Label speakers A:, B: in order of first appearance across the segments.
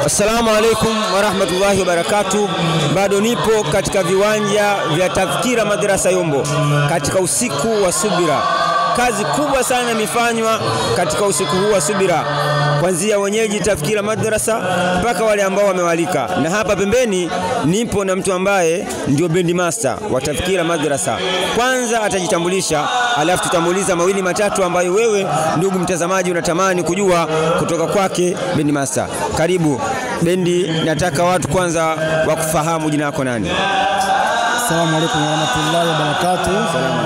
A: Assalamu alaikum warahmatullahi wabarakatuh. Bado nipo katika viwanja vya Tadhkira Madrasa Yombo katika usiku wa subira. Kazi kubwa sana imefanywa katika usiku huu wa subira, kuanzia wenyeji Tadhkira Madrasa mpaka wale ambao wamewalika, na hapa pembeni nipo na mtu ambaye ndio bendi master wa Tadhkira Madrasa. Kwanza atajitambulisha, alafu tutamuuliza mawili matatu ambayo wewe ndugu mtazamaji unatamani kujua kutoka kwake bendi master. Karibu bendi, nataka watu kwanza wakufahamu jina lako nani?
B: Assalamu alaikum warahmatullahi wabarakatuh.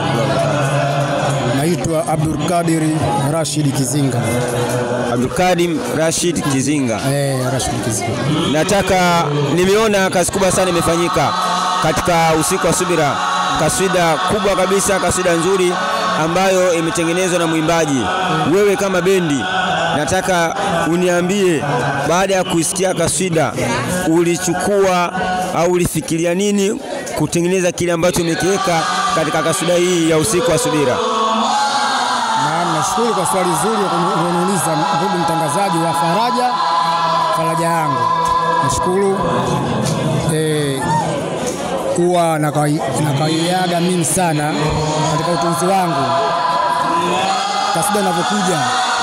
B: Naitwa Abdul Kadiri Rashid Kizinga.
A: Abdulkadim Rashid Kizinga.
B: Eh, Rashid Kizinga.
A: Nataka nimeona kazi kubwa sana imefanyika katika usiku wa subira, kaswida kubwa kabisa, kaswida nzuri ambayo imetengenezwa na mwimbaji. Wewe kama bendi, nataka uniambie, baada ya kuisikia kaswida, ulichukua au ulifikiria nini kutengeneza kile ambacho umekiweka katika kaswida hii ya usiku wa subira?
B: Na nashukuru kwa swali zuri ulioniuliza ndugu mtangazaji wa Faraja Faraja yangu. Nashukuru eh, huwa nakaiaga mimi sana katika utunzi wangu kasida inavyokuja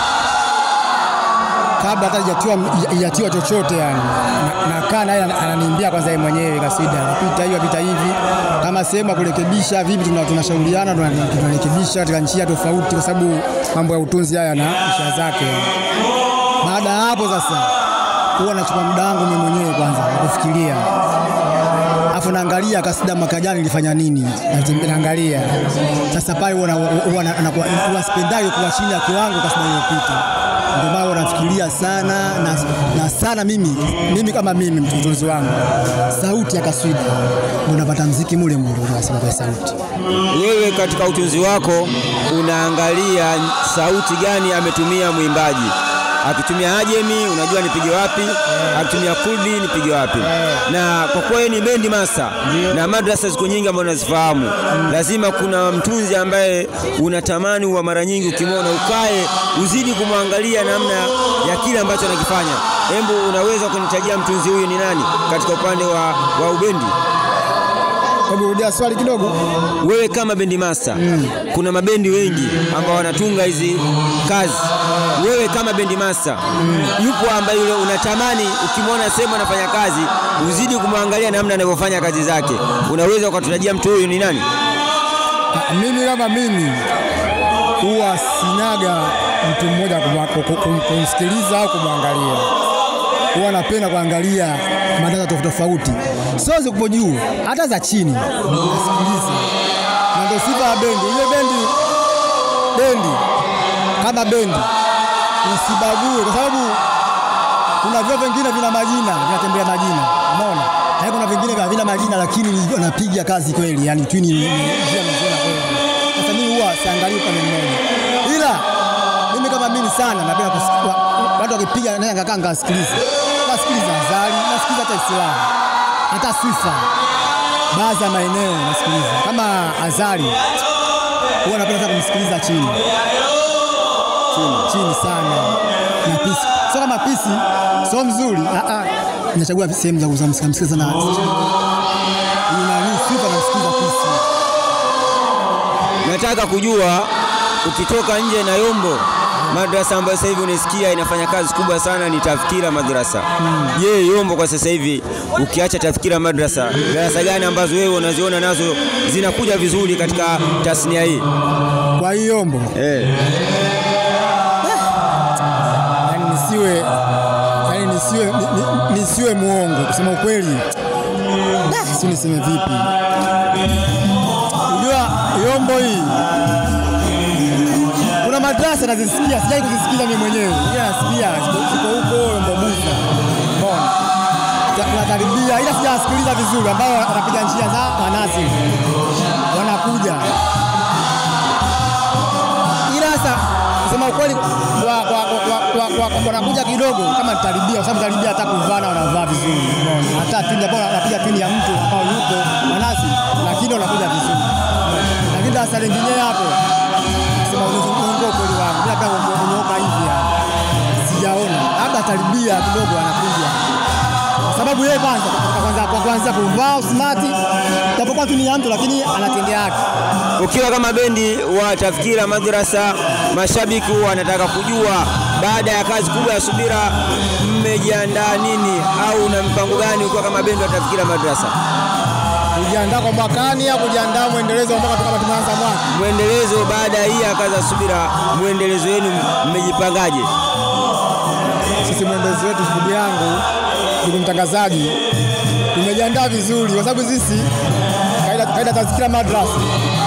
B: kabla hata ijatiwa chochote yani, nakaa naye ananiimbia kwanza yeye mwenyewe kasida, napita hiyo apita hivi, kama sehemu ya kurekebisha vipi, tunashauriana tunarekebisha katika njia tofauti, kwa sababu mambo ya utunzi haya na isha zake. Baada ya hapo sasa, huwa nachukua muda wangu mimi mwenyewe kwanza kufikiria afu naangalia kasida mwaka jana nilifanya nini, naangalia sasa pale huwa sipendagi kuwa chini ya kiwango kasida iliyopita ndio maana nafikiria sana na, na sana mimi, mimi kama mimi mtunzi wangu sauti ya kaswida ndio napata mziki mule mule unasema kwa sauti.
A: Wewe katika utunzi wako unaangalia sauti gani ametumia mwimbaji akitumia ajemi unajua nipige wapi, yeah. akitumia kurdi nipige wapi, yeah. na kwa kuwa ni bendi master yeah. na madrasa ziko nyingi ambazo unazifahamu mm. lazima kuna mtunzi ambaye unatamani wa mara nyingi ukimwona ukae uzidi kumwangalia namna ya kile ambacho anakifanya. Hebu unaweza kunitajia mtunzi huyu ni nani katika upande wa, wa ubendi?
B: Hebu rudia swali kidogo.
A: Wewe kama bendi master mm. kuna mabendi wengi ambao wanatunga hizi kazi. Wewe kama bendi master mm. yupo ambaye yule unatamani ukimwona sehemu anafanya kazi uzidi kumwangalia namna anavyofanya kazi zake, unaweza ukatutajia mtu huyu ni nani?
B: Mimi kama mimi huwa sinaga mtu mmoja kumsikiliza au kumwangalia huwa napenda kuangalia matangazo tofauti tofauti, sio zikupo juu, hata za chini nasikiliza, na ndio sifa ya bendi. Ile bendi bendi kama bendi usibague, kwa sababu kuna vyo vingine vina majina vinatembea majina, umeona, na kuna vingine havina majina, lakini wanapiga kazi kweli, yani twini njia nzuri kweli. Sasa mimi huwa siangalii upande mmoja, ila mimi kama mimi sana napenda kusikia watu wakipiga, naye ngakaa ngasikiliza nasikiliza Azali, nasikiliza hata Islamu, hata Sifa, baadhi ya maeneo nasikiliza kama Azali, huwa napenda sana kumsikiliza chini chini chini sana na pisi, sio kama pisi, sio mzuri, nachagua sehemu za kumsikiliza sana nani, Sifa namsikiliza pisi.
A: Nataka kujua ukitoka nje na Yombo madrasa ambayo sasa hivi unasikia inafanya kazi kubwa sana ni Tadhkira Madrasa. Je, mm. Yombo kwa sasa hivi ukiacha Tadhkira Madrasa, darasa gani ambazo wewe unaziona nazo zinakuja vizuri katika tasnia hii?
B: Kwa hiyo Yombo
A: eh,
B: yani nisiwe yani nisiwe ni, nisiwe muongo kusema ukweli, si niseme vipi? Unajua Yombo hii kuna madrasa nazisikia, sijai kuzisikiza mimi mwenyewe, ila nasikia ziko huko Mbobuza, umeona tunakaribia, ila sijasikiliza vizuri, ambao wanapiga njia za manasi wanakuja, ila sasa kusema ukweli wanakuja kidogo kama nitaribia, kwa sababu nitaribia hata kuvana wanavaa vizuri, umeona hata tuni ambao wanapiga tuni ya mtu ambao yuko manasi, lakini wanakuja vizuri, lakini darasa lingine hapo sema uongo kweli wangu, bila hata kuongoka hivi sijaona, labda taribia kidogo anakuja sababu yeye kwanza kwa kwanza kwa kwanza kuvaa smart, japokuwa tu ni ya mtu lakini anatendea yake.
A: Ukiwa kama bendi wa Tafkira Madrasa, mashabiki wanataka kujua baada ya kazi kubwa ya Subira, mmejiandaa nini au una mpango gani ukiwa kama bendi wa Tafkira Madrasa?
B: Kujiandaa kwa mwakani au kujiandaa mwendelezo ambao kama tumeanza mwaka.
A: Mwendelezo baada ya hii ya kazi ya Subira, mwendelezo wenu mmejipangaje?
B: Sisi mwendelezo wetu, ndugu yangu, ndugu mtangazaji, tumejiandaa vizuri kwa sababu sisi kaida, kaida Tazkira Madrasa,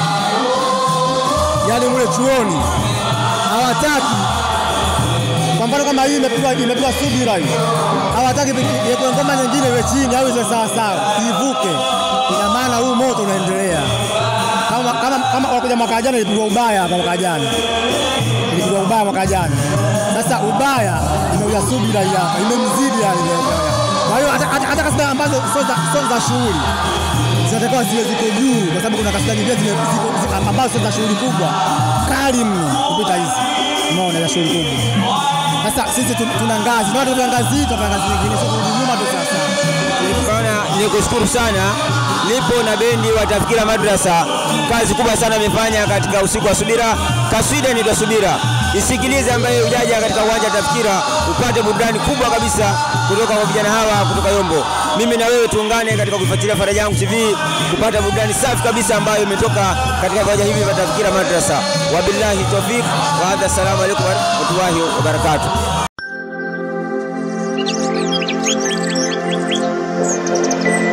B: yaani mule chuoni hawataki kwa mfano kama hii imepigwa imepigwa Subira hii, hawataki iwekwe ngoma nyingine iwe chini au iwe sawa sawa, ivuke. Ina maana huu moto unaendelea kama kama kama wakuja mwaka jana ilipigwa ubaya hapa, mwaka jana ilipigwa ubaya mwaka jana. Sasa ubaya imeuya Subira hii hapa, imemzidi yani. Kwa hiyo hata hata- hata kasida ambazo sio za sio za shughuli zinatakiwa ziwe ziko juu, kwa sababu kuna kasida nyingine zime- ziko- zi- ambazo sio za shughuli kubwa kali mno kupita hizi, umeona, za shughuli kubwa. Sasa sisi tu- tuna ngazi, ndio tuna ngazi hii, tuna ngazi nyingine, sio kurudi nyuma tu sasa.
A: Bwana, nikushukuru sana. Nipo na bendi wa Tafkira Madrasa, kazi kubwa sana amefanya katika usiku wa Subira. Kaswida inaitwa Subira, isikilize ambaye ujaja katika uwanja wa Tafkira upate burudani kubwa kabisa kutoka kwa vijana hawa kutoka Yombo. Mimi na wewe tuungane katika kuifuatilia Faraja Yangu TV kupata burudani safi kabisa ambayo imetoka katika viwanja hivi vya Tafkira Madrasa. Wabillahi tawfik wa hadha, assalamu alaikum warahmatullahi wabarakatuh.